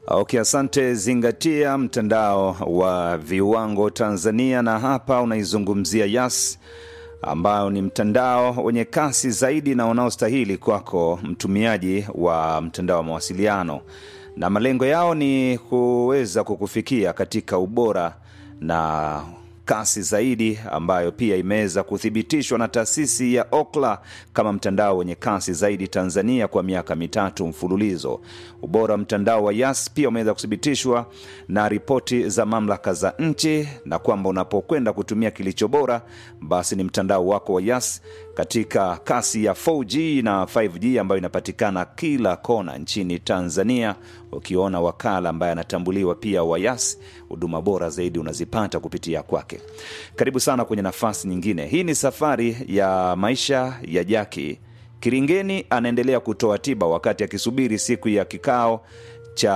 Okay, asante. Zingatia mtandao wa viwango Tanzania, na hapa unaizungumzia Yas ambao ni mtandao wenye kasi zaidi na unaostahili kwako mtumiaji wa mtandao wa mawasiliano, na malengo yao ni kuweza kukufikia katika ubora na kasi zaidi ambayo pia imeweza kuthibitishwa na taasisi ya Okla kama mtandao wenye kasi zaidi Tanzania kwa miaka mitatu mfululizo. Ubora wa mtandao wa Yas pia umeweza kuthibitishwa na ripoti za mamlaka za nchi, na kwamba unapokwenda kutumia kilicho bora, basi ni mtandao wako wa Yas katika kasi ya 4G na 5G ambayo inapatikana kila kona nchini Tanzania. Ukiona wakala ambaye anatambuliwa pia wa Yas, huduma bora zaidi unazipata kupitia kwake. Karibu sana kwenye nafasi nyingine. Hii ni safari ya maisha ya Jaki Kiringeni. Anaendelea kutoa tiba wakati akisubiri siku ya kikao cha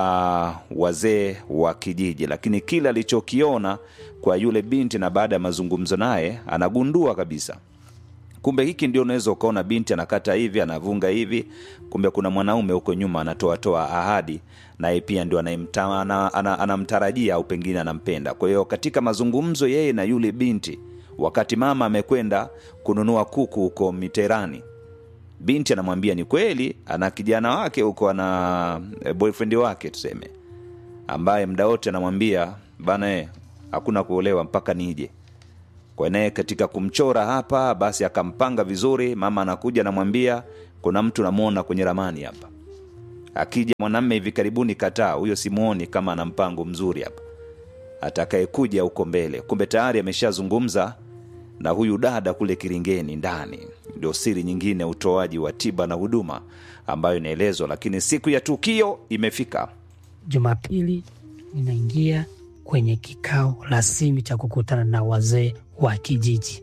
wazee wa kijiji, lakini kile alichokiona kwa yule binti na baada ya mazungumzo naye anagundua kabisa kumbe hiki ndio unaweza ukaona binti anakata hivi anavunga hivi, kumbe kuna mwanaume huko nyuma anatoatoa ahadi, naye pia ndio anayemta- ana- ana- anamtarajia au pengine anampenda. Kwa hiyo katika mazungumzo yeye na yule binti, wakati mama amekwenda kununua kuku huko Miterani, binti anamwambia ni kweli ana kijana wake huko, ana eh, boyfriend wake tuseme, ambaye mda wote anamwambia bana, eh, hakuna kuolewa mpaka nije kwa naye katika kumchora hapa, basi akampanga vizuri. Mama anakuja anamwambia, kuna mtu namwona kwenye ramani hapa, akija mwanamme hivi karibuni, kataa huyo, simuoni kama ana mpango mzuri hapa, atakayekuja huko mbele. Kumbe tayari ameshazungumza na huyu dada kule Kiringeni ndani. Ndio siri nyingine, utoaji wa tiba na huduma ambayo inaelezwa, lakini siku ya tukio imefika. Jumapili ninaingia kwenye kikao rasmi cha kukutana na wazee wa kijiji.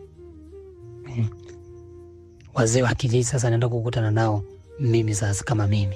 Mm. Wazee wa kijiji sasa naenda kukutana nao mimi sasa kama mimi.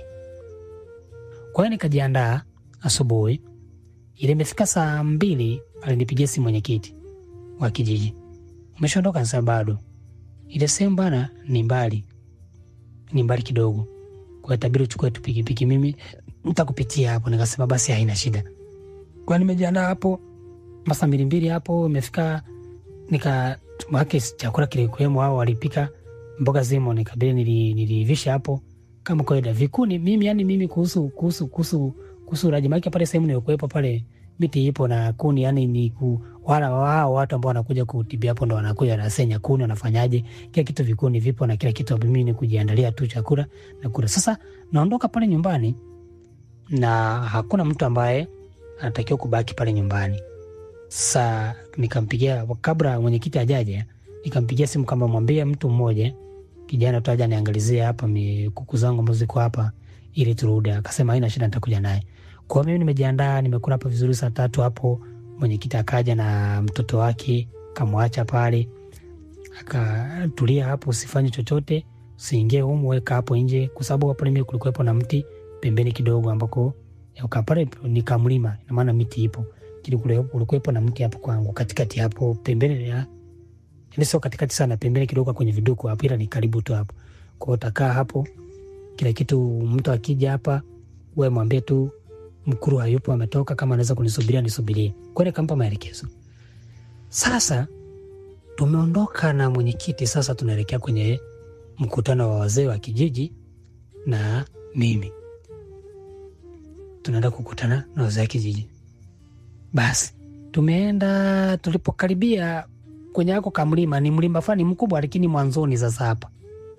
Kwa hiyo nikajiandaa asubuhi, ile imefika saa mbili alinipigia simu mwenyekiti wa kijiji, umeshaondoka? Sasa bado, ile sehemu bana ni mbali, ni mbali kidogo, kwa hiyo tabiri uchukue tu pikipiki, mimi nitakupitia hapo. Nikasema basi haina shida, kwa nimejiandaa hapo masaa mbili mbili hapo imefika, nika make chakula kilikuwemo, hao walipika mboga zimo, nikabidi nili- nilivisha hapo kama kawaida vikuni. Mimi yani mimi kuhusu kuhusu kuhusu kuhusu ulaji maake pale sehemu nilikuwepo pale miti ipo na kuni, yani ni ku, wala wao watu ambao wanakuja kutibia hapo ndo wanakuja wanasenya kuni, wanafanyaje kila kitu, vikuni vipo na kila kitu. Mimi ni kujiandalia tu chakula na kula. Sasa naondoka pale nyumbani na hakuna mtu ambaye anatakiwa kubaki pale nyumbani. Sa nikampigia kabla mwenyekiti ajaja, nikampigia simu kama mwambie mtu mmoja kijana tu aja niangalizie hapa mi- kuku zangu ambazo ziko hapa ili turudi. Akasema haina shida, nitakuja naye. Kwa hiyo mimi nimejiandaa, nimekula hapa vizuri. Saa tatu hapo mwenyekiti akaja na mtoto wake, kamwacha pale, akatulia hapo, usifanye chochote, usiingie humu, weka hapo nje, kwa sababu pale mimi kulikuwepo na mti pembeni kidogo ambako uka pale ni kamlima, ina maana miti ipo kile kule, kulikuwepo na mti hapo kwangu katikati hapo pembeni ya yani sio katikati sana, pembeni kidogo kwenye viduku hapo, ila ni karibu tu hapo. Kwa hiyo utakaa hapo, kila kitu. Mtu akija hapa, wewe mwambie tu mkuru hayupo, ametoka, kama anaweza kunisubiria nisubirie. Kwa hiyo nikampa maelekezo. Sasa tumeondoka na mwenyekiti, sasa tunaelekea kwenye mkutano wa wazee wa kijiji na mimi tunaenda kukutana na wazee wa kijiji. Basi tumeenda, tulipokaribia kwenye ako kamlima, ni mlima fulani mkubwa, lakini mwanzoni. Sasa hapa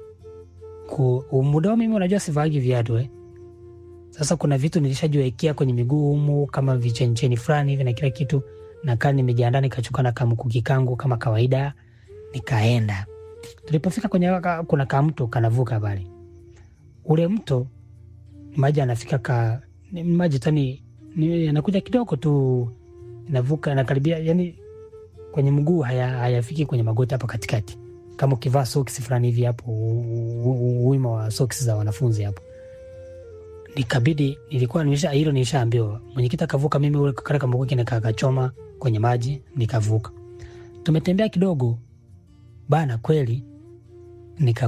ku muda wa mimi, unajua sivaagi viatu eh. Sasa kuna vitu nilishajiwekea kwenye miguu humu kama vichencheni fulani hivi na kila kitu, nakaa nimejiandaa, nikachukua na kamkuki kangu kama kawaida, nikaenda. Tulipofika kwenye waka, kuna kamto kanavuka pale, ule mto maji anafika ka ni maji tani ni- anakuja kidogo tu, inavuka nakaribia, yani kwenye mguu haya hayafiki kwenye magoti hapa katikati, kama ukivaa soksi fulani hivi hapo, u- u- u- wima wa soksi za wanafunzi hapo. Nikabidi, nilikuwa nimesha hilo nilishaambiwa, mwenyekiti akavuka, mimi ule kale kambuki nikakachoma kwenye maji nikavuka. Tumetembea kidogo bana, kweli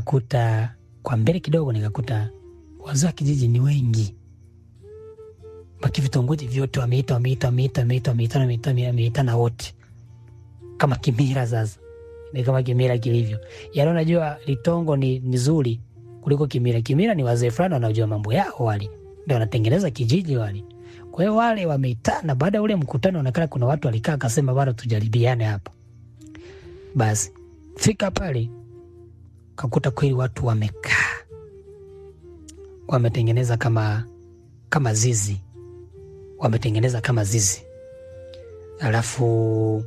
nikakuta kwa mbele kidogo, nikakuta wazee wa kijiji ni wengi maki vitongoji vyote wameita wameita wameita wameita wameita wameita wameita na wote kama kimila sasa ni kama kimila kilivyo yaani unajua litongo ni nzuri kuliko kimila kimila ni wazee fulani wanajua mambo yao wale ndio wanatengeneza kijiji wale kwa hiyo wale wameitana baada ya ule mkutano onekana kuna watu walikaa akasema bana tujaribiane hapa basi fika pale kakuta kweli watu wamekaa wametengeneza kama kama zizi wametengeneza kama zizi alafu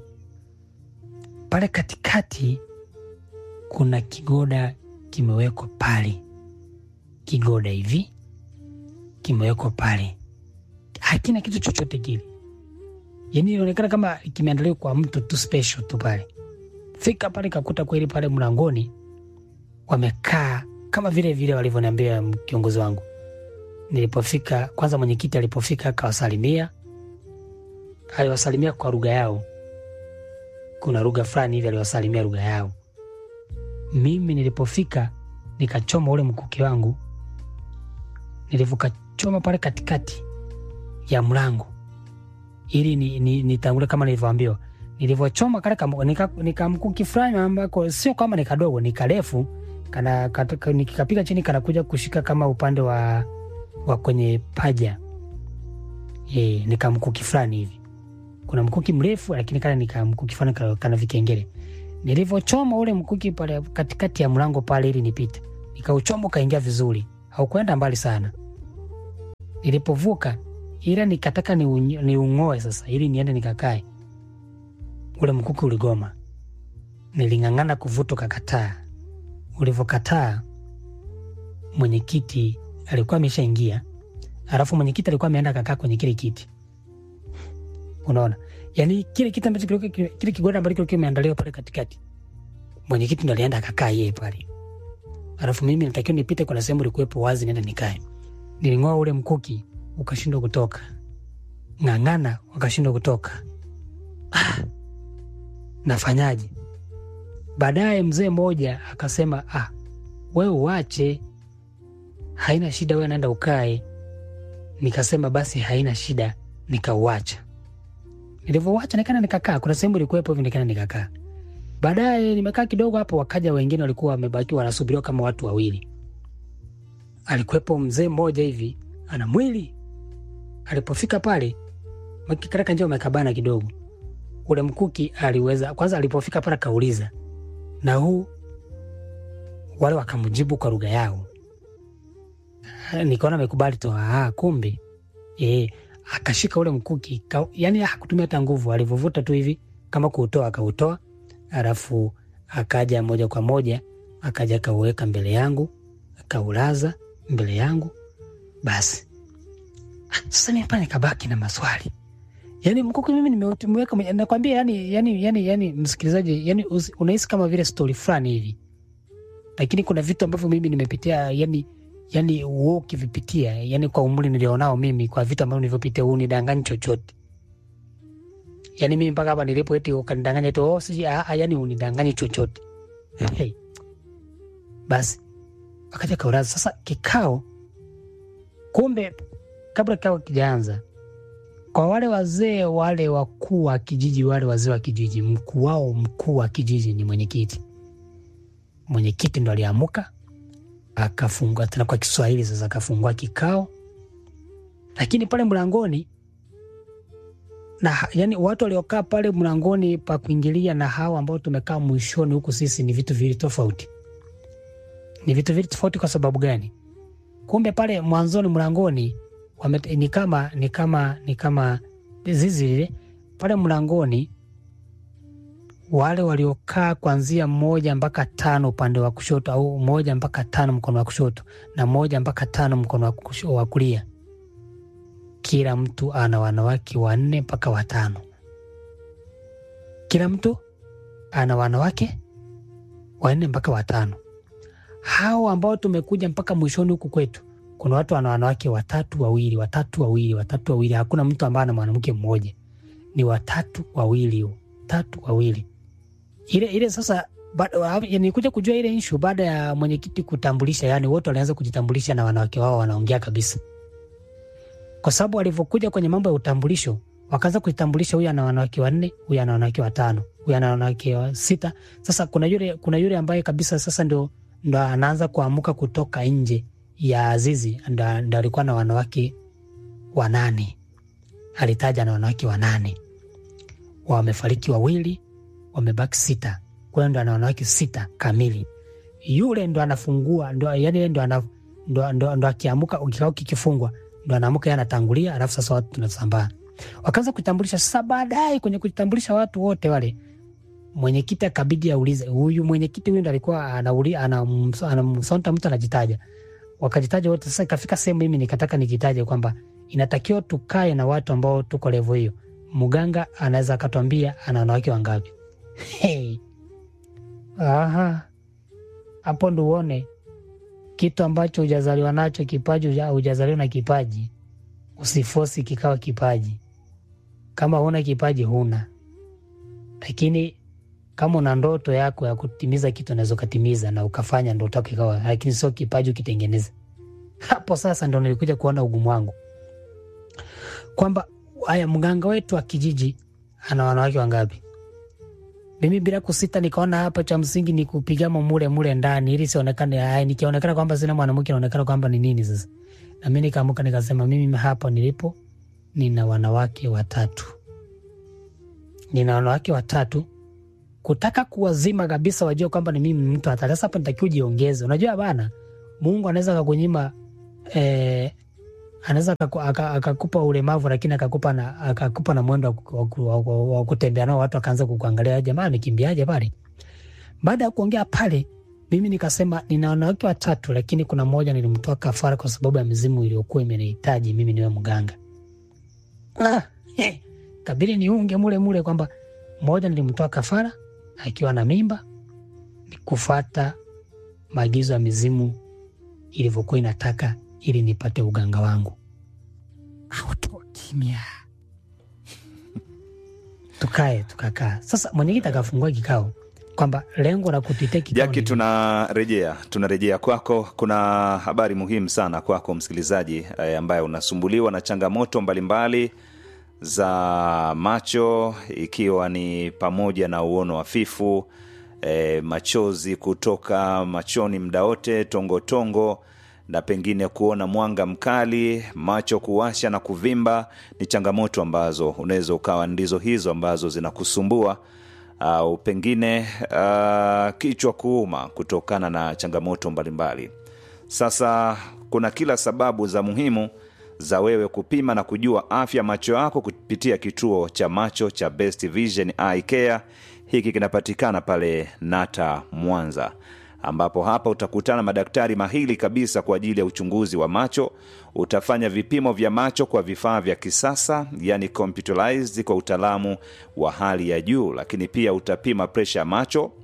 pale katikati kuna kigoda kimewekwa pale kigoda hivi kimewekwa pale hakina kitu chochote kile yani inaonekana kama kimeandaliwa kwa mtu tu special tu pale fika pale kakuta kweli pale mlangoni wamekaa kama vile vile walivyoniambia kiongozi wangu nilipofika kwanza mwenyekiti alipofika akawasalimia aliwasalimia kwa lugha yao kuna lugha fulani hivi aliwasalimia lugha yao mimi nilipofika nikachoma ule mkuki wangu nilivyokachoma pale katikati ya mlango ili ni, ni, nitangule kama nilivyoambiwa nilivyochoma kale kam- nika, nika mkuki fulani ambako sio kama ni kadogo ni karefu kana katoka- nikikapiga chini kanakuja kushika kama upande wa, wa kwenye paja e, nika mkuki fulani hivi kuna mkuki mrefu lakini kale nika mkuki fulani kana, kana vikengele nilivyochoma ule mkuki pale katikati ya mlango pale ili nipite nikauchoma ukaingia vizuri haukwenda mbali sana nilipovuka ila nikataka niunyo- niung'oe sasa ili niende nikakae ule mkuki uligoma niling'ang'ana kuvuta ukakataa ulivyokataa mwenyekiti alikuwa ameshaingia alafu mwenyekiti alikuwa ameenda kakaa kwenye kile kiti unaona yaani kile kiti ambacho kilikuwa- kile kigoda ambacho kilikuwa kimeandaliwa pale katikati mwenyekiti ndo alienda akakaa yeye pale alafu mimi natakiwa nipite kuna sehemu ilikuwepo wazi nienda nikae niling'oa ule mkuki ukashindwa kutoka ng'ang'ana wakashindwa kutoka ah, nafanyaje baadaye mzee mmoja akasema ah, wewe uache haina shida wewe naenda ukae nikasema basi haina shida nikauacha nilivyouacha nikana nikakaa kuna sehemu ilikuwepo hivi nikana nikakaa baadaye nimekaa kidogo hapo wakaja wengine walikuwa wamebaki wanasubiriwa kama watu wawili alikuwepo mzee mmoja hivi ana mwili alipofika pale makikaraka njia umekabana kidogo ule mkuki aliweza kwanza alipofika pale akauliza na huu wale wakamjibu kwa lugha yao nikaona amekubali tu ah, kumbe e, akashika ule mkuki ka, yani hakutumia hata nguvu alivyovuta tu hivi kama kuutoa akautoa alafu akaja moja kwa moja akaja akauweka mbele yangu akaulaza mbele yangu basi Ah, sasa mimi pale nikabaki na maswali yani mkuki mimi nimeweka mwenye- nakwambia yani, yani, yani, yani msikilizaji yani usi- unahisi kama vile stori fulani hivi lakini kuna vitu ambavyo mimi nimepitia yani yani uo ukivipitia yani kwa umri nilionao mimi kwa vitu ambavyo nilivyopitia huu nidanganyi chochote yani mimi mpaka hapa nilipo eti ukanidanganya tu oh, siji ah, ah, yani unidanganyi chochote hey. basi akaja kauraza sasa kikao kumbe kabla kikao kijaanza kwa wale wazee wale wakuu wa kijiji wale wazee wa kijiji mkuu wao mkuu wa kijiji ni mwenyekiti mwenyekiti ndo aliamuka akafungua tena kwa kiswahili sasa akafungua kikao lakini pale mlangoni na yani watu waliokaa pale mlangoni pa kuingilia na hawa ambao tumekaa mwishoni huku sisi ni vitu viwili tofauti ni vitu viwili tofauti kwa sababu gani kumbe pale mwanzoni mlangoni wame, ni kama ni kama ni kama zizi lile pale mlangoni wale waliokaa kuanzia moja mpaka tano upande wa kushoto au moja mpaka tano mkono wa kushoto na moja mpaka tano mkono wa kusho- wa kulia kila mtu ana wanawake wanne mpaka watano kila mtu ana wanawake wanne mpaka watano hao ambao tumekuja mpaka mwishoni huku kwetu kuna watu wana wanawake watatu wawili watatu wawili watatu wawili hakuna mtu ambaye ana mwanamke mmoja ni watatu wawili tatu wawili ile ile sasa nikuja kujua ile inshu baada ya mwenyekiti kutambulisha yani wote walianza kujitambulisha na wanawake wao wanaongea kabisa kwa sababu walivyokuja kwenye mambo ya utambulisho wakaanza kuitambulisha huyu ana wanawake wanne, huyu ana wanawake watano, huyu ana wanawake wa sita. Sasa kuna yule, kuna yule ambaye kabisa sasa ndo, ndo anaanza kuamuka kutoka nje ya zizi, ndo, ndo alikuwa na wanawake wanane, alitaja na wanawake wanane, wamefariki wawili, wamebaki sita, kwa ndo ana wanawake sita kamili. Yule ndo anafungua ndo, yani ndo, ana, ndo, ndo, ndo akiamuka kikao kikifungwa ndo anaamuka yeye anatangulia, alafu sasa watu tunasambaa wakaanza kutambulisha. Sasa baadaye kwenye kutambulisha watu wote wale, mwenyekiti akabidi aulize huyu mwenyekiti huyu ndo alikuwa anauli anamsonta mtu anajitaja, wakajitaja wote. Sasa ikafika sehemu mimi nikataka nikitaje kwamba inatakiwa tukae na watu ambao tuko levo hiyo. Mganga anaweza akatwambia ana wanawake wangapi? Hey. Aha, hapo ndo uone kitu ambacho hujazaliwa nacho, kipaji hujazaliwa na kipaji, usifosi kikawa kipaji. Kama huna kipaji huna, lakini kama una ndoto yako ya kutimiza kitu unaweza ukatimiza na ukafanya ndoto yako ikawa, lakini sio kipaji ukitengeneza. Hapo sasa ndo nilikuja kuona ugumu wangu kwamba haya, mganga wetu wa kijiji ana wanawake wangapi? Mimi bila kusita nikaona hapa cha msingi ni kupigama mule mule ndani ili sionekane, haya, nikionekana kwamba sina mwanamke naonekana kwamba ni nini sasa. Na mimi nikaamuka nikasema, mimi hapa nilipo nina wanawake watatu, nina wanawake watatu, kutaka kuwazima kabisa, wajue kwamba ni mimi mtu hatari. Sasa hapa nitakiwa ujiongeze. Unajua bana, Mungu anaweza akakunyima eh, anaweza akakupa ulemavu lakini akakupa na, akakupa na mwendo wa kutembea nao, watu wakaanza kukuangalia, jamaa amekimbiaje pale. Baada ya kuongea pale, mimi nikasema nina wanawake watatu, lakini kuna mmoja nilimtoa kafara kwa sababu ya mizimu iliyokuwa imenihitaji mimi niwe mganga. Ah, eh, kabili niunge mule mule kwamba mmoja nilimtoa kafara akiwa na mimba, kufata maagizo ya mizimu ilivyokuwa inataka ili nipate uganga wangu. Auto kimya, tukae tukakaa. Sasa mwenyekiti akafungua kikao kwamba lengo la kutitia kikao Jaki, tunarejea tunarejea kwako. Kuna habari muhimu sana kwako msikilizaji eh, ambaye unasumbuliwa na changamoto mbalimbali za macho, ikiwa ni pamoja na uono hafifu, eh, machozi kutoka machoni muda wote, tongotongo na pengine kuona mwanga mkali, macho kuwasha na kuvimba, ni changamoto ambazo unaweza ukawa ndizo hizo ambazo zinakusumbua au pengine uh, kichwa kuuma kutokana na changamoto mbalimbali. Sasa kuna kila sababu za muhimu za wewe kupima na kujua afya macho yako kupitia kituo cha macho cha Best Vision Eye Care. Hiki kinapatikana pale Nata Mwanza, ambapo hapa utakutana madaktari mahili kabisa kwa ajili ya uchunguzi wa macho. Utafanya vipimo vya macho kwa vifaa vya kisasa, yani computerized, kwa utaalamu wa hali ya juu, lakini pia utapima presha ya macho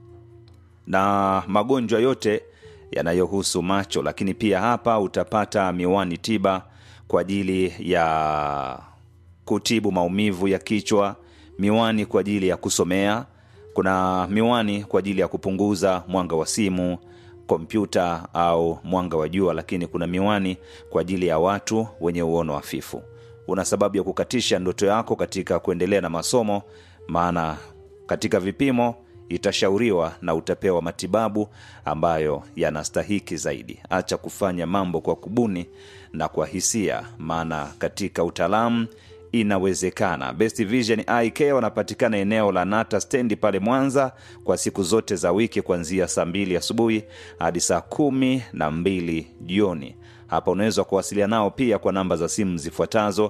na magonjwa yote yanayohusu macho. Lakini pia hapa utapata miwani tiba kwa ajili ya kutibu maumivu ya kichwa, miwani kwa ajili ya kusomea kuna miwani kwa ajili ya kupunguza mwanga wa simu, kompyuta au mwanga wa jua, lakini kuna miwani kwa ajili ya watu wenye uono hafifu. Una sababu ya kukatisha ndoto yako katika kuendelea na masomo, maana katika vipimo itashauriwa na utapewa matibabu ambayo yanastahiki zaidi. Acha kufanya mambo kwa kubuni na kwa hisia, maana katika utaalamu inawezekana. Best Vision Eye Care wanapatikana eneo la Nata stendi pale Mwanza kwa siku zote za wiki kuanzia saa mbili asubuhi hadi saa kumi na mbili jioni. Hapa unaweza kuwasiliana nao pia kwa namba za simu zifuatazo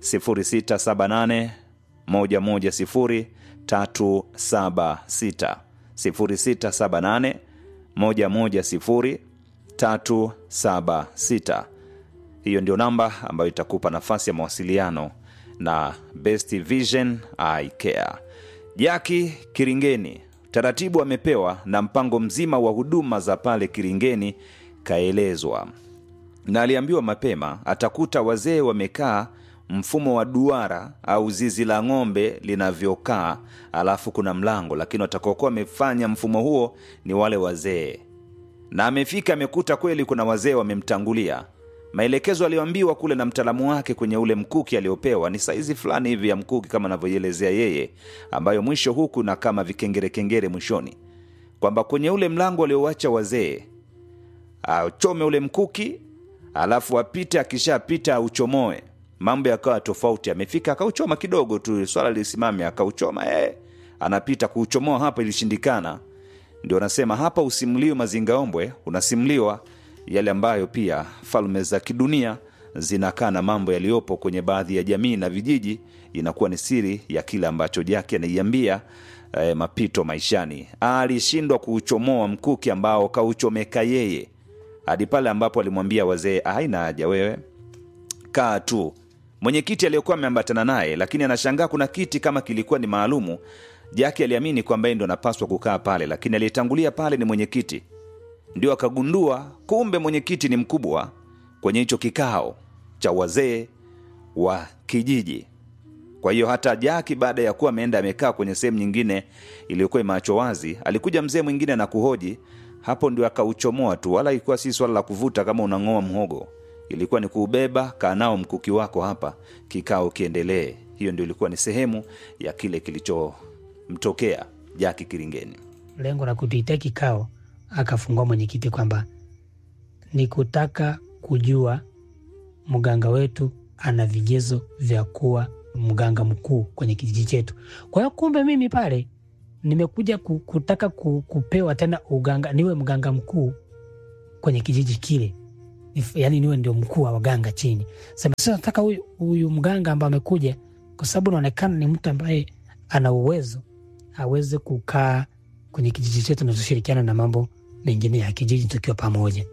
0678 110 376 0678 110 376. Hiyo ndio namba ambayo itakupa nafasi ya mawasiliano na Best Vision Eye Care. Jaki Kiringeni, taratibu amepewa na mpango mzima wa huduma za pale Kiringeni kaelezwa, na aliambiwa mapema atakuta wazee wamekaa mfumo wa duara au zizi la ng'ombe linavyokaa, alafu kuna mlango, lakini watakaokuwa wamefanya mfumo huo ni wale wazee. Na amefika amekuta kweli kuna wazee wamemtangulia maelekezo aliyoambiwa kule na mtaalamu wake kwenye ule mkuki aliopewa ni saizi fulani hivi ya mkuki kama anavyoielezea yeye ambayo mwisho huku na kama vikengerekengere mwishoni kwamba kwenye ule mlango aliowacha wazee achome ule mkuki alafu apite akishapita auchomoe mambo yakawa tofauti amefika akauchoma kidogo tu swala lisimame akauchoma eh, anapita kuuchomoa hapa ilishindikana ndio anasema hapa usimuliwe mazingaombwe unasimuliwa yale ambayo pia falme za kidunia zinakaa na mambo yaliyopo kwenye baadhi ya jamii na vijiji inakuwa ni siri ya kile ambacho jake anaiambia eh, mapito maishani alishindwa kuuchomoa mkuki ambao kauchomeka yeye hadi pale ambapo alimwambia wazee haina haja wewe kaa tu mwenyekiti aliyokuwa ameambatana naye lakini anashangaa kuna kiti kama kilikuwa ni maalumu jake aliamini kwamba yeye ndo anapaswa kukaa pale lakini aliyetangulia pale ni mwenyekiti ndio akagundua kumbe mwenyekiti ni mkubwa kwenye hicho kikao cha wazee wa kijiji kwa hiyo hata jaki baada ya kuwa ameenda amekaa kwenye sehemu nyingine iliyokuwa imeachwa wazi alikuja mzee mwingine na kuhoji hapo ndio akauchomoa tu wala ilikuwa si swala la kuvuta kama unang'oa mhogo ilikuwa ni kuubeba kaa nao mkuki wako hapa kikao kiendelee hiyo ndio ilikuwa ni sehemu ya kile kilichomtokea jaki kiringeni lengo la kutuitia kikao akafungua mwenyekiti kwamba ni kutaka kujua mganga wetu ana vigezo vya kuwa mganga mkuu kwenye kijiji chetu. Kwa hiyo kumbe mimi pale nimekuja ku- kutaka ku- kupewa tena uganga, niwe mganga mkuu kwenye kijiji kile, Nif- yaani niwe ndio mkuu wa waganga chini. Sema sasa nataka huyu huyu mganga ambaye amekuja, kwa sababu naonekana ni mtu ambaye ana uwezo aweze kukaa kwenye kijiji chetu na tushirikiana na mambo mengine ya kijiji tukiwa pamoja.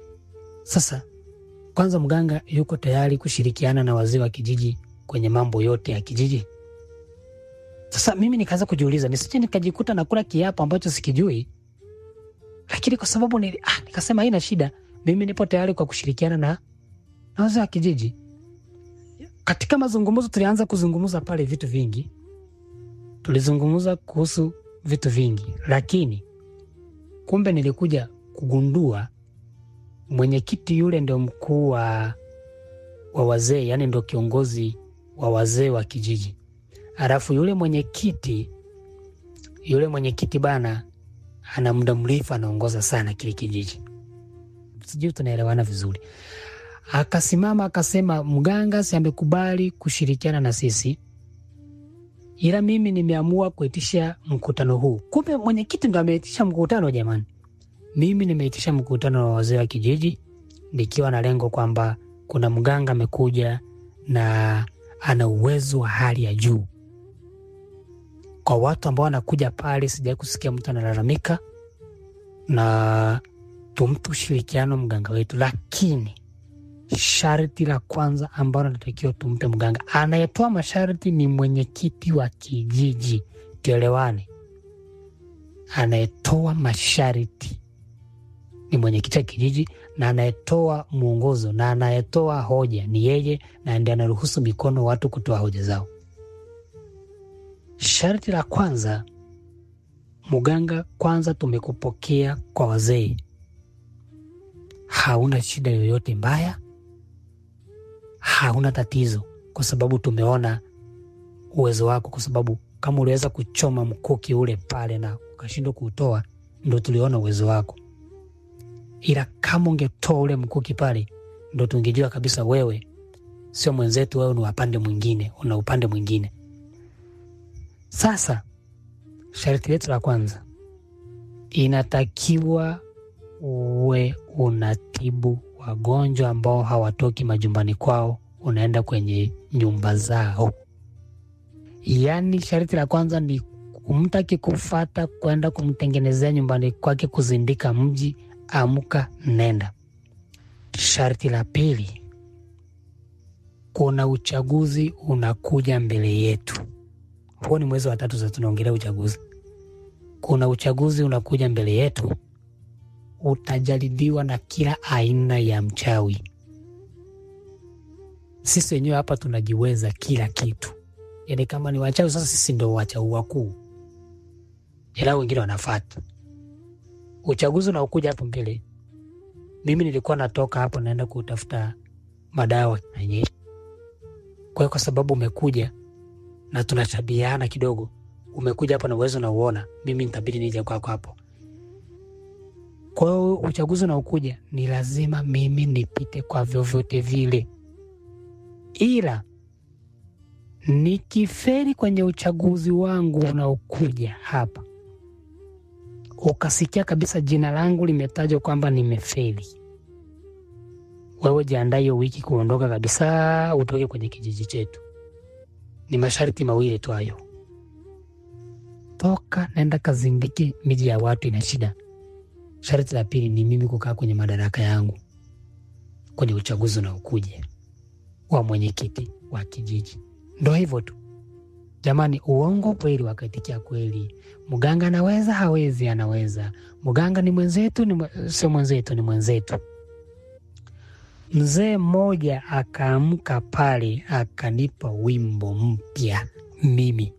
Sasa kwanza, mganga yuko tayari kushirikiana na wazee wa kijiji kwenye mambo yote ya kijiji. Sasa mimi nikaanza kujiuliza, nisije nikajikuta nakula kiapo ambacho sikijui, lakini kwa sababu ni, ah, nikasema haina shida, mimi nipo tayari kwa kushirikiana na, na wazee wa kijiji. Katika mazungumzo tulianza kuzungumza pale vitu vingi, tulizungumza kuhusu vitu vingi, lakini kumbe nilikuja kugundua mwenyekiti yule ndio mkuu wa, wa wazee, yani ndio kiongozi wa wazee wa kijiji. Alafu yule mwenyekiti yule mwenyekiti bana, ana muda mrefu anaongoza sana kile kijiji, sijui tunaelewana vizuri. Akasimama akasema, mganga si amekubali kushirikiana na sisi, ila mimi nimeamua kuitisha mkutano huu. Kumbe mwenyekiti ndo ameitisha mkutano jamani. Mimi nimeitisha mkutano wa wazee wa kijiji nikiwa na lengo kwamba kuna mganga amekuja na ana uwezo wa hali ya juu. Kwa watu ambao wanakuja pale, sijai kusikia mtu analalamika, na tumpe ushirikiano mganga wetu, lakini sharti la kwanza ambalo anatakiwa tumpe mganga, anayetoa masharti ni mwenyekiti wa kijiji. Tuelewane, anayetoa masharti ni mwenyekiti wa kijiji na anayetoa mwongozo na anayetoa hoja ni yeye, na ndiye anaruhusu mikono watu kutoa hoja zao. Sharti la kwanza, mganga, kwanza tumekupokea kwa wazee, hauna shida yoyote mbaya, hauna tatizo, kwa sababu tumeona uwezo wako, kwa sababu kama uliweza kuchoma mkuki ule pale na ukashindwa kuutoa, ndo tuliona uwezo wako ila kama ungetoa ule mkuki pale, ndo tungejua kabisa wewe sio mwenzetu, wewe ni wapande mwingine, una upande mwingine. Sasa sharti letu la kwanza, inatakiwa uwe unatibu wagonjwa ambao hawatoki majumbani kwao, unaenda kwenye nyumba zao. Yaani sharti la kwanza ni mtu akikufata kwenda kumtengenezea nyumbani kwake, kuzindika mji Amka, nenda. Sharti la pili, kuna uchaguzi unakuja mbele yetu. Huo ni mwezi wa tatu, sasa tunaongelea uchaguzi. Kuna uchaguzi unakuja mbele yetu, utajaribiwa na kila aina ya mchawi. Sisi wenyewe hapa tunajiweza kila kitu, yaani kama ni wachawi sasa, sisi ndo wachawi wakuu, ila wengine wanafata uchaguzi unaokuja hapo mbele. Mimi nilikuwa natoka hapo naenda kutafuta madawa yenye. Kwa hiyo kwa sababu umekuja na tunashabiana kidogo, umekuja hapa na uwezo na uona, mimi nitabidi nije kwako hapo. Kwa hiyo uchaguzi unaokuja ni lazima mimi nipite kwa vyovyote vile, ila nikiferi kwenye uchaguzi wangu unaokuja hapa, ukasikia kabisa jina langu limetajwa kwamba nimefeli, wewe jiandaa hiyo wiki kuondoka kabisa, utoke kwenye kijiji chetu. Ni masharti mawili tu hayo, toka nenda kazindiki miji ya watu, ina shida. Sharti la pili ni mimi kukaa kwenye madaraka yangu kwenye uchaguzi unaokuja wa mwenyekiti wa kijiji. Ndo hivyo tu jamani, uongo kweli wakaitikia kweli. Mganga anaweza hawezi? Anaweza. Mganga ni mwenzetu, ni mwe- sio mwenzetu, ni mwenzetu. Mzee mmoja akaamka pale akanipa wimbo mpya mimi.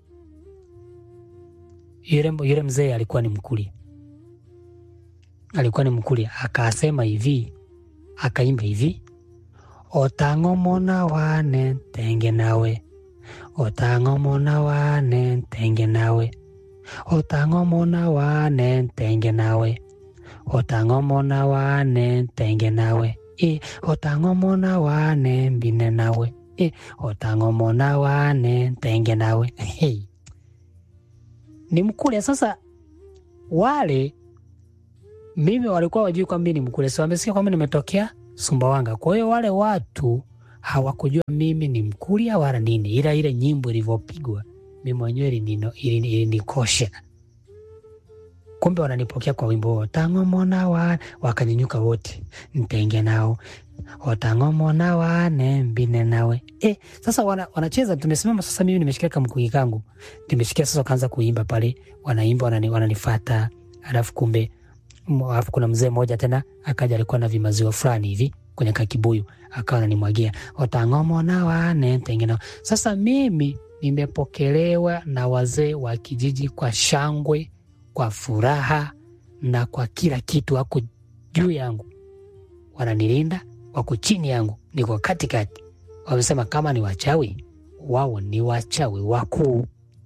Yule, yule mzee alikuwa ni Mkuria, alikuwa ni Mkuria, akasema hivi, akaimba hivi otang'omona wane tenge nawe otang'omona wane tenge nawe otang'omona wane tenge nawe otang'omona wane tenge nawe e otang'omona wane mbine nawe e otang'omona wane tenge nawe hey. ni Mkuria. Sasa wale mimi walikuwa wajui kwamba mimi ni Mkuria, si wamesikia kwamba nimetokea Sumbawanga. Kwa hiyo wale watu hawakujua mimi ni Mkuria wala nini, ila ile nyimbo ilivyopigwa mimi mwenyewe ilinino- ilini- ilinikosha. Kumbe wananipokea kwa wimbo huo, tang'omona wa wakanyanyuka wote, ntenge nao otang'omona wane mbine nawe e, sasa wana, wanacheza tumesimama sasa, mimi nimeshikia kamkuki kangu nimeshikia sasa, wakaanza kuimba pale, wanaimba wanani, wananifata alafu kumbe m- alafu kuna mzee mmoja tena akaja, alikuwa na vimaziwa fulani hivi kwenye kakibuyu, akawa ananimwagia otang'omona wane tenge nao. Sasa mimi nimepokelewa na wazee wa kijiji kwa shangwe, kwa furaha na kwa kila kitu, wako juu yangu, wananilinda, wako chini yangu, niko katikati. Wamesema kama ni wachawi, wao ni wachawi wakuu.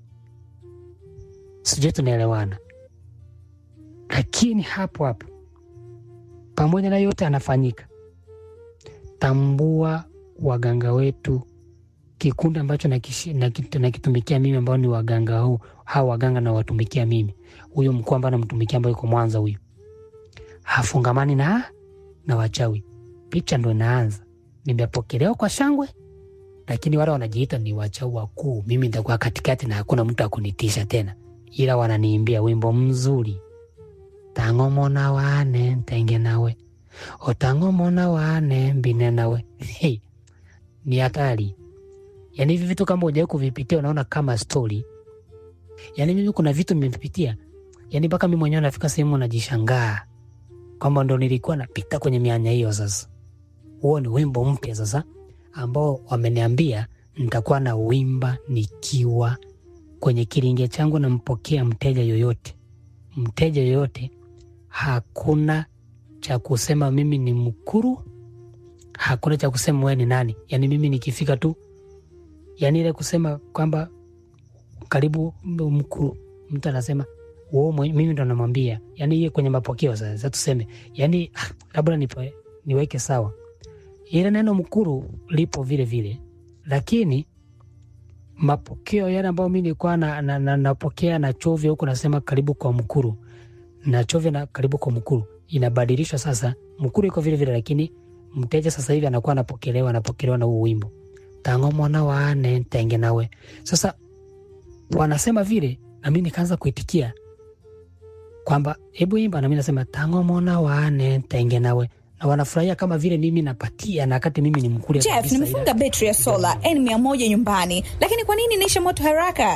Sijui tunaelewana, lakini hapo hapo, pamoja na yote anafanyika, tambua waganga wetu kikundi ambacho nakishi- nakit- nakitumikia mimi ambao ni waganga huu hawa waganga nawatumikia mimi, huyu mkuu ambaye namtumikia ambayo yuko Mwanza, huyu hafungamani na na wachawi. Picha ndo inaanza, nimepokelewa kwa shangwe, lakini wale wanajiita ni wachawi wakuu. Mimi nitakuwa katikati na hakuna mtu akunitisha tena, ila wananiimbia wimbo mzuri, tang'omona wane ntenge nawe otang'omona wane mbine nawe. Hey, ni hatari. Yaani hivi vitu kama hujawahi kuvipitia unaona kama stori. Yaani mimi kuna vitu nimevipitia, yaani mpaka mimi mwenyewe nafika sehemu najishangaa kwamba ndo nilikuwa napita kwenye mianya hiyo. Sasa huo ni wimbo mpya sasa ambao wameniambia nitakuwa na wimba nikiwa kwenye kiringe changu, nampokea mteja yoyote, mteja yoyote, hakuna cha kusema mimi ni mkuru, hakuna cha kusema wewe ni nani. Yaani mimi nikifika tu yaani ile kusema kwamba karibu mkuu, mtu anasema "Wewe mwe- mimi ndo namwambia, yaani iye kwenye mapokeo sasa, sasa tuseme yaani ah, labda nipe, niweke sawa, ile neno mkuru lipo vile vile, lakini mapokeo yale ambayo mi nilikuwa na, na, na, napokea na chovya huku nasema karibu kwa mkuru na chovya na karibu kwa mkuru inabadilishwa sasa, mkuru iko vile vile, lakini mteja sasa hivi anakuwa anapokelewa anapokelewa na huu wimbo tango mwana wane ntenge nawe. Sasa wanasema vile, na mi nikaanza kuitikia kwamba hebu imba, na mi nasema tango mwana wane ntenge nawe, na wanafurahia kama vile mimi napatia, na wakati mimi ni mkulia Jeff, kabisa, nimefunga ila- betri ya sola N100 nyumbani, lakini kwa nini inaisha moto haraka?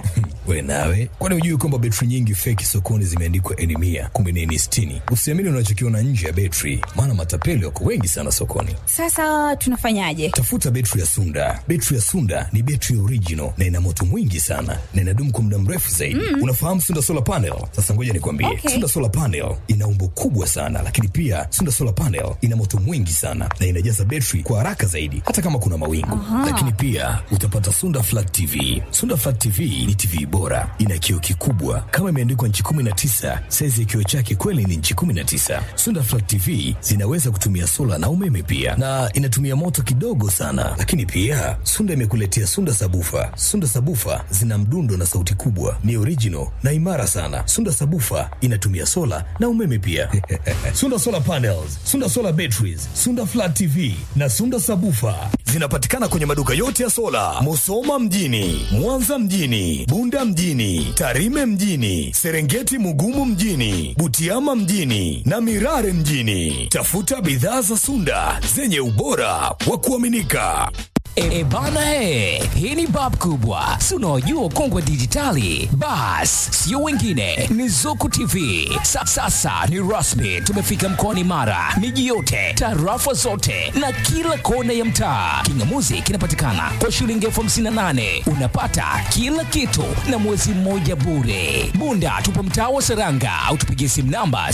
We nawe, kwani hujui kwamba betri nyingi feki sokoni zimeandikwa eni mia kumbe ni eni sitini? Usiamini unachokiona nje ya betri, maana matapeli wako wengi sana sokoni. Sasa tunafanyaje? Tafuta betri ya Sunda. Betri ya Sunda ni betri original na ina moto mwingi sana na inadumu kwa muda mrefu zaidi. Mm. Unafahamu Sunda solar panel? Sasa ngoja nikwambie, Okay. Sunda solar panel ina umbo kubwa sana, lakini pia Sunda solar panel ina moto mwingi sana na inajaza betri kwa haraka zaidi, hata kama kuna mawingu. Lakini pia utapata Sunda flat TV. Sunda flat TV ni TV bora, ina kioo kikubwa kama imeandikwa nchi 19. Saizi ya kioo chake kweli ni nchi 19. Sunda flat TV zinaweza kutumia sola na umeme pia, na inatumia moto kidogo sana. Lakini pia Sunda imekuletea Sunda sabufa. Sunda sabufa zina mdundo na sauti kubwa, ni original na imara sana. Sunda sabufa inatumia sola na umeme pia. Sunda solar panels, Sunda solar batteries, Sunda flat TV na Sunda sabufa zinapatikana kwenye maduka yote ya sola, Musoma mjini, Mwanza mjini, Bunda mjini, Tarime mjini, Serengeti Mugumu mjini, Butiama mjini na Mirare mjini. Tafuta bidhaa za Sunda zenye ubora wa kuaminika. E, bana he, hii ni bab kubwa, si unaojua ukongwe wa dijitali? Bas, sio wengine, ni Zuku TV. Sa, sasa ni rasmi, tumefika mkoani Mara, miji yote, tarafa zote na kila kona ya mtaa. Kingamuzi kinapatikana kwa shilingi elfu hamsini na nane unapata kila kitu na mwezi mmoja bure. Bunda tupo mtaa wa Seranga au tupigie simu namba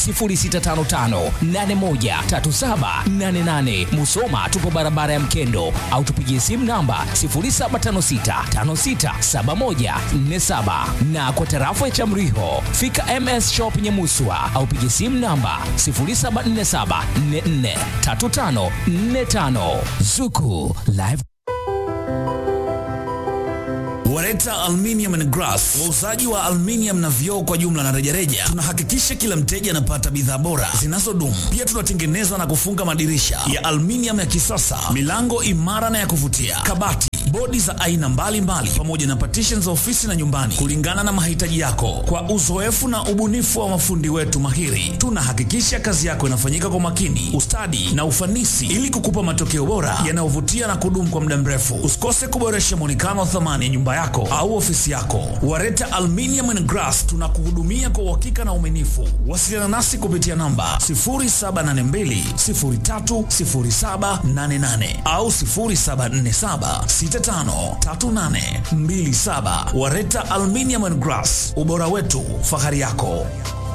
0655813788. Musoma tupo barabara ya Mkendo au tupigie simu namba 0756567147 na kwa tarafa ya Chamriho fika MS Shop Nyamuswa au pigie simu namba 0747443545 Zuku Live Wareta Aluminium and Glass, wauzaji wa aluminium na vioo kwa jumla na rejareja. Tunahakikisha kila mteja anapata bidhaa bora zinazodumu. Pia tunatengeneza na kufunga madirisha ya aluminium ya kisasa, milango imara na ya kuvutia, kabati bodi za aina mbalimbali pamoja na partition za ofisi na nyumbani kulingana na mahitaji yako. Kwa uzoefu na ubunifu wa mafundi wetu mahiri, tunahakikisha kazi yako inafanyika kwa makini, ustadi na ufanisi ili kukupa matokeo bora yanayovutia na kudumu kwa muda mrefu. Usikose kuboresha muonekano wa thamani ya nyumba yako au ofisi yako. Wareta Aluminium and Glass tunakuhudumia kwa uhakika na uaminifu. Wasiliana nasi kupitia namba 0782030788 au 0747 653827. Wareta Aluminium and Glass, ubora wetu, fahari yako.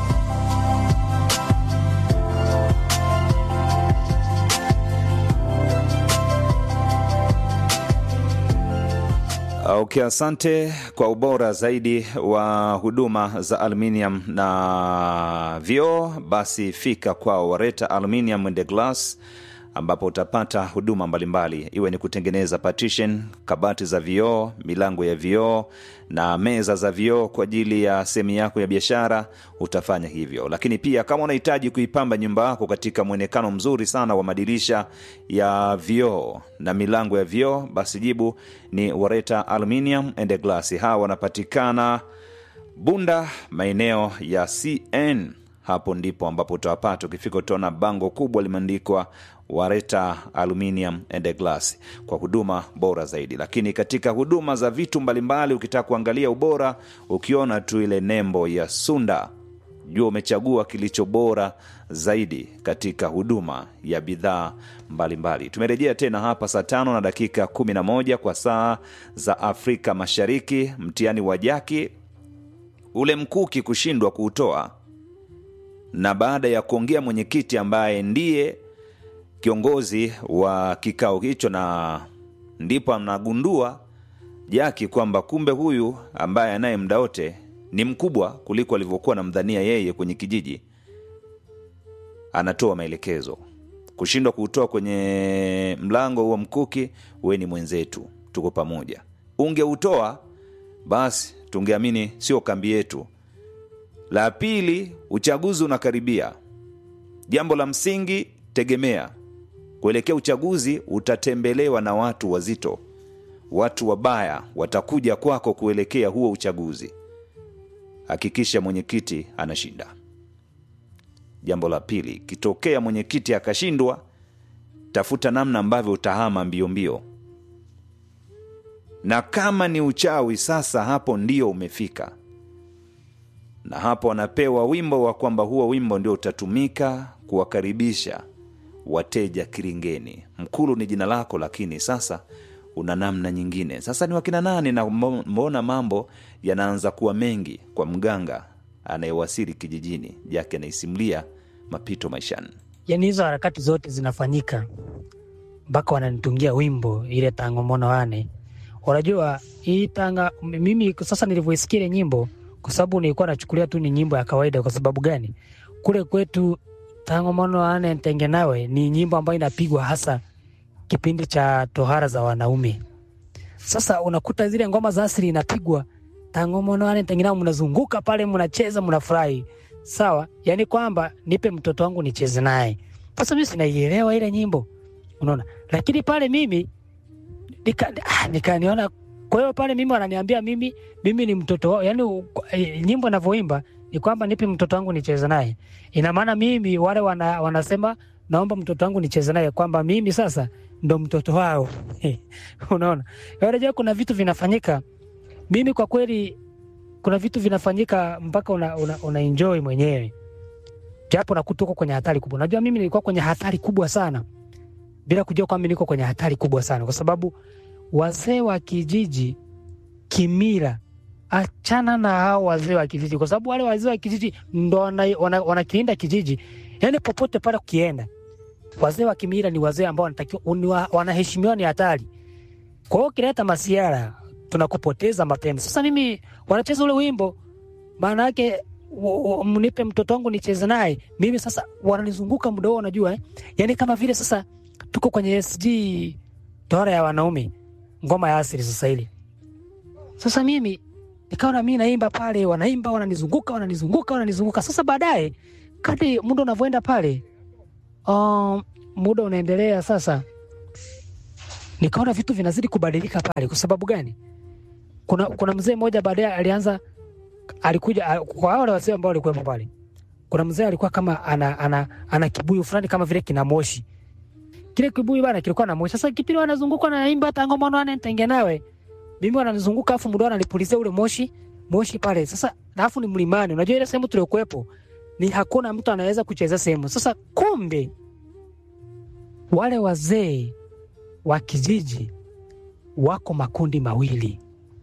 Okay, asante kwa ubora zaidi wa huduma za aluminium na vioo. Basi fika kwao Wareta Aluminium and Glass ambapo utapata huduma mbalimbali iwe ni kutengeneza partition, kabati za vioo, milango ya vioo na meza za vioo kwa ajili ya sehemu yako ya biashara, utafanya hivyo. Lakini pia kama unahitaji kuipamba nyumba yako katika mwonekano mzuri sana wa madirisha ya vioo na milango ya vioo, basi jibu ni Wareta Aluminium and Glass. Hawa wanapatikana Bunda, maeneo ya CN. Hapo ndipo ambapo utawapata. Ukifika utaona bango kubwa limeandikwa Wareta Aluminium and Glass kwa huduma bora zaidi. Lakini katika huduma za vitu mbalimbali, ukitaka kuangalia ubora, ukiona tu ile nembo ya Sunda, jua umechagua kilicho bora zaidi katika huduma ya bidhaa mbalimbali. Tumerejea tena hapa saa tano na dakika 11 kwa saa za Afrika Mashariki. Mtihani wa jaki ule mkuki kushindwa kuutoa, na baada ya kuongea mwenyekiti ambaye ndiye kiongozi wa kikao hicho, na ndipo anagundua Jaki kwamba kumbe huyu ambaye anaye muda wote ni mkubwa kuliko alivyokuwa namdhania yeye kwenye kijiji. Anatoa maelekezo, kushindwa kuutoa kwenye mlango huo mkuki, we ni mwenzetu, tuko pamoja. Ungeutoa basi tungeamini sio kambi yetu. La pili, uchaguzi unakaribia. Jambo la msingi, tegemea kuelekea uchaguzi utatembelewa na watu wazito, watu wabaya watakuja kwako kuelekea huo uchaguzi. Hakikisha mwenyekiti anashinda. Jambo la pili, kitokea mwenyekiti akashindwa, tafuta namna ambavyo utahama mbio mbio. na kama ni uchawi sasa hapo ndio umefika na hapo wanapewa wimbo wa kwamba huo wimbo ndio utatumika kuwakaribisha wateja kiringeni mkulu ni jina lako lakini sasa una namna nyingine sasa ni wakina nani na mbo- mbona mambo yanaanza kuwa mengi kwa mganga anayewasili kijijini jake anaisimulia mapito maishani yani hizo harakati zote zinafanyika mpaka wananitungia wimbo ile tango mono wane unajua hii tanga m- mimi sasa nilivyoisikia ile nyimbo kwa sababu nilikuwa nachukulia tu ni nyimbo ya kawaida kwa sababu gani kule kwetu tango mono wane ntenge nawe ni nyimbo ambayo inapigwa hasa kipindi cha tohara za wanaume sasa unakuta zile ngoma za asili inapigwa tango mono wane ntenge nawe mnazunguka pale mnacheza mnafurahi sawa yani kwamba nipe mtoto wangu nicheze naye sasa mimi sinaielewa ile nyimbo unaona lakini pale mimi nika, ah, nikaniona kwa hiyo pale mimi wananiambia mimi mimi ni mtoto wao yani u- eh, nyimbo inavyoimba ni kwamba nipe mtoto wangu nicheze naye ina maana mimi wale wana, wanasema naomba mtoto wangu nicheze naye kwamba mimi sasa ndo mtoto wao unaona unajua kuna vitu vinafanyika mimi kwa kweli kuna vitu vinafanyika mpaka una, una, una enjoy mwenyewe japo nakuta uko kwenye hatari kubwa najua mimi nilikuwa kwenye hatari kubwa sana bila kujua kwamba niko kwenye hatari kubwa sana kwa sababu wazee wa kijiji kimila achana na hao wazee wa kijiji kwa sababu wale wazee wa kijiji ndo wanakilinda wana, wanakilinda kijiji yani popote pale ukienda wazee wa kimila ni wazee ambao wanatakiwa ni wa- wanaheshimiwa ni hatari kwa hiyo ukileta masiara tunakupoteza mapema sasa mimi wanacheza ule wimbo maana yake w- w- mnipe mtoto wangu nicheze naye mimi sasa wananizunguka muda huo unajua eh? yani kama vile sasa tuko kwenye sg tohara ya wanaume ngoma ya asili sasa ile sasa mimi nikaona mi naimba pale wanaimba wananizunguka wananizunguka wananizunguka sasa baadaye kadri muda unavyoenda pale um, muda unaendelea sasa nikaona vitu vinazidi kubadilika pale kwa sababu gani kuna, kuna mzee mmoja baadaye alianza alikuja a- kwa wale wazee ambao walikuwepo pale kuna mzee alikuwa kama ana, ana, ana kibuyu fulani kama vile kina moshi kile kibuyu bana kilikuwa na moshi sasa kipindi wanazunguka naimba tango mono ane ntenge nawe mimi wananizunguka afu muda wananipulizia ule moshi moshi pale sasa alafu ni mlimani unajua ile sehemu tuliokuwepo ni hakuna mtu anaweza kucheza sehemu sasa kumbe wale wazee wa kijiji wako makundi mawili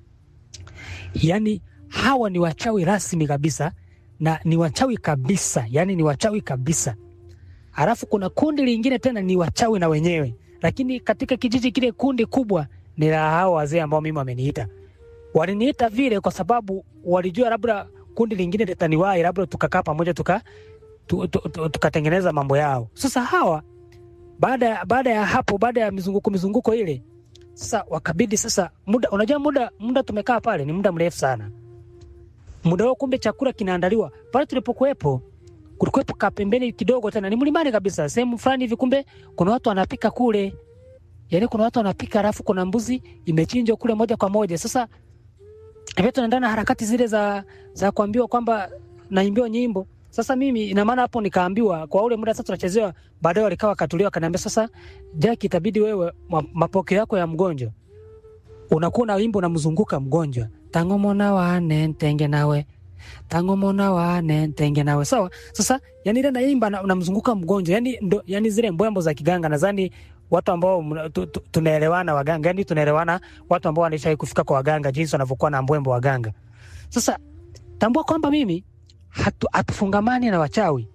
yaani hawa ni wachawi rasmi kabisa na ni wachawi kabisa yaani ni wachawi kabisa alafu kuna kundi lingine tena ni wachawi na wenyewe lakini katika kijiji kile kundi kubwa ni la hao wazee ambao mimi wameniita waliniita vile kwa sababu walijua labda kundi lingine litaniwahi labda tukakaa pamoja tuka tu- tu- tu- tukatengeneza mambo yao sasa hawa baada ya baada ya hapo baada ya mizunguko mizunguko ile sasa wakabidi sasa muda unajua muda muda tumekaa pale ni muda mrefu sana muda huo kumbe chakula kinaandaliwa pale tulipokuwepo kulikuwepo kapembeni kidogo tena ni mlimani kabisa sehemu fulani hivi kumbe kuna watu wanapika kule yaani kuna watu wanapika alafu kuna mbuzi imechinjwa kule moja kwa moja sasa hivyo tunaendana na harakati zile za za kuambiwa kwamba naimbiwa nyimbo sasa mimi ina maana hapo nikaambiwa kwa ule muda sasa tunachezewa baadaye walikaa wakatulia wakaniambia sasa Jack itabidi wewe ma- mapokeo yako ya mgonjwa unakuwa na wimbo unamzunguka mgonjwa tangomona wane ntenge nawe tangomona wane ntenge nawe sawa sasa yani ile naimba na- unamzunguka mgonjwa yani ndo yani zile mbwembo za kiganga nadhani watu ambao mna- tu- tu- tunaelewana waganga yani tunaelewana watu ambao wanaishawahi kufika kwa waganga jinsi wanavyokuwa na mbwembo waganga sasa tambua kwamba mimi hatu, hatufungamani na wachawi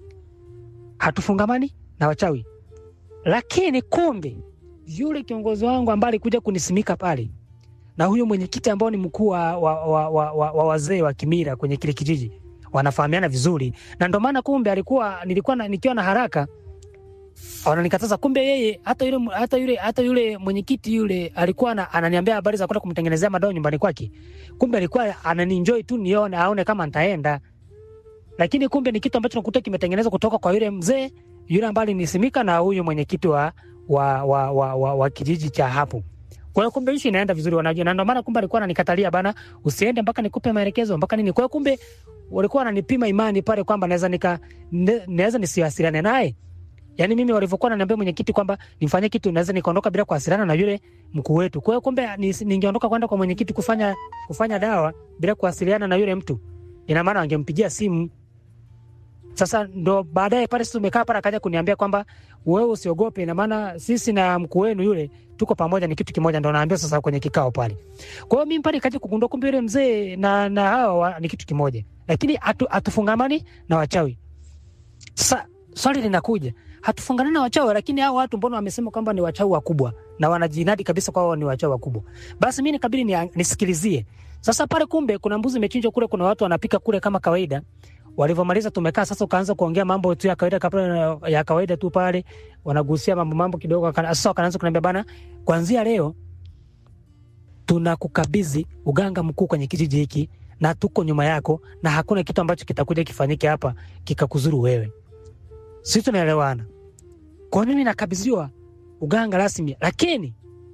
hatufungamani na wachawi lakini kumbe yule kiongozi wangu ambaye alikuja kunisimika pale na huyo mwenyekiti ambao ni mkuu wa, wa, wa, wa, wa, wa wazee wa kimila kwenye kile kijiji wanafahamiana vizuri na ndo maana kumbe alikuwa nilikuwa na, nikiwa na haraka wananikataza kumbe yeye hata yule hata yule hata yule mwenyekiti yule alikuwa ana- ananiambia habari za kwenda kumtengenezea madawa nyumbani kwake kumbe alikuwa ananienjoy tu nione aone kama nitaenda lakini kumbe ni kitu ambacho nakuta kimetengenezwa kutoka kwa yule mzee yule ambaye alinisimika na huyu mwenyekiti wa, wa, wa, wa, wa, wa kijiji cha hapo kwa hiyo kumbe ishi inaenda vizuri wanajua na ndio maana kumbe alikuwa ananikatalia bana usiende mpaka nikupe maelekezo mpaka nini kwa hiyo kumbe walikuwa wananipima imani pale kwamba naweza nika ne- naweza nisiwasiliane naye Yaani mimi walivyokuwa wananiambia mwenyekiti kwamba nifanye kitu naweza nikaondoka bila kuwasiliana na yule mkuu wetu. Kwa hiyo kumbe ni- ningeondoka kwenda kwa mwenyekiti kufanya kufanya dawa bila kuwasiliana na yule mtu. Ina maana wangempigia simu. Sasa ndo baadaye pale sisi tumekaa pale akaja kuniambia kwamba wewe usiogope, ina maana sisi na mkuu wenu yule tuko pamoja, ni kitu kimoja. Ndo naambia sasa kwenye kikao pale. Kwa hiyo mimi pale kaja kugundua kumbe yule mzee na na hawa wa- ni kitu kimoja, lakini hatu, hatufungamani na wachawi. Sasa swali linakuja, hatufunganani na wachawi, lakini hao watu mbona wamesema kwamba ni wachawi wakubwa na wanajinadi kabisa kwao ni wachawi wakubwa? Basi mimi nikabidi ni, nisikilizie. Sasa pale kumbe kuna mbuzi imechinjwa kule, kuna watu wanapika kule kama kawaida. Walivyomaliza tumekaa sasa, ukaanza kuongea mambo tu ya kawaida kabla ya kawaida tu pale, wanagusia mambo mambo kidogo. wakana- Sasa wakaanza kuniambia bana, kuanzia leo tunakukabidhi uganga mkuu kwenye kijiji hiki na tuko nyuma yako, na hakuna kitu ambacho kitakuja kifanyike hapa kikakuzuru wewe. Sisi tunaelewana. Kwa hiyo mimi nakabidhiwa uganga rasmi, lakini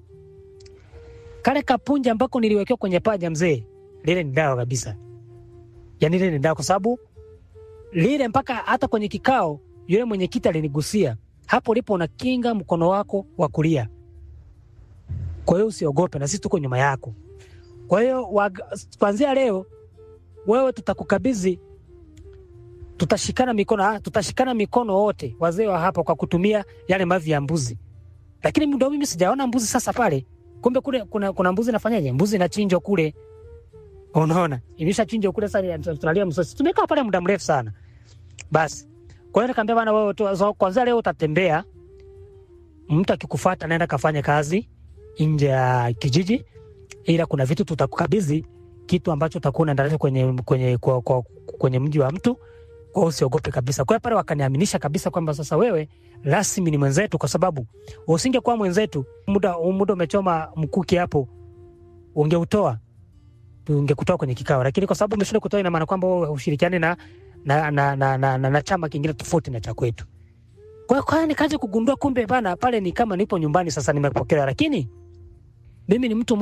kale kapunja ambako niliwekewa kwenye paja mzee, lile ni dawa kabisa. Yani lile ni dawa, kwa sababu lile mpaka hata kwenye kikao yule mwenyekiti alinigusia hapo ulipo, unakinga mkono wako wa kulia. Kwa hiyo usiogope, na sisi tuko nyuma yako. Kwa hiyo wag- kuanzia leo wewe tutakukabidhi tutashikana mikono, ah, tutashikana mikono wote wazee wa hapa kwa kutumia yale mavi ya mbuzi. Lakini ndo mimi sijaona mbuzi sasa pale. Kumbe kule kuna, kuna mbuzi nafanyaje? Mbuzi inachinjwa kule. Unaona? Imeshachinjwa kule sasa tunalia msosi. Tumekaa pale muda mrefu sana. Basi. Kwa hiyo nikamwambia bana wewe tu so, kwanza leo utatembea. Mtu akikufuata naenda kafanya kazi nje ya kijiji ila kuna vitu tutakukabidhi kitu ambacho utakuwa unaendelea kwenye kwenye kwa, kwa, kwenye mji wa mtu kwa hiyo usiogope kabisa. Kwa hiyo pale wakaniaminisha kabisa kwamba sasa wewe rasmi ni mwenzetu, kwa sababu usingekuwa mwenzetu, muda muda umechoma mkuki hapo, ungeutoa ungekutoa kwenye kikao, lakini kwa sababu umeshinda kutoa, ina maana kwamba wewe ushirikiane na na, na, na, na, na, na chama kingine tofauti na cha kwetu. Kwa hiyo kwa hiyo nikaja kugundua kumbe bana pale ni kama nipo nyumbani sasa, nimepokelewa, lakini mimi ni mtu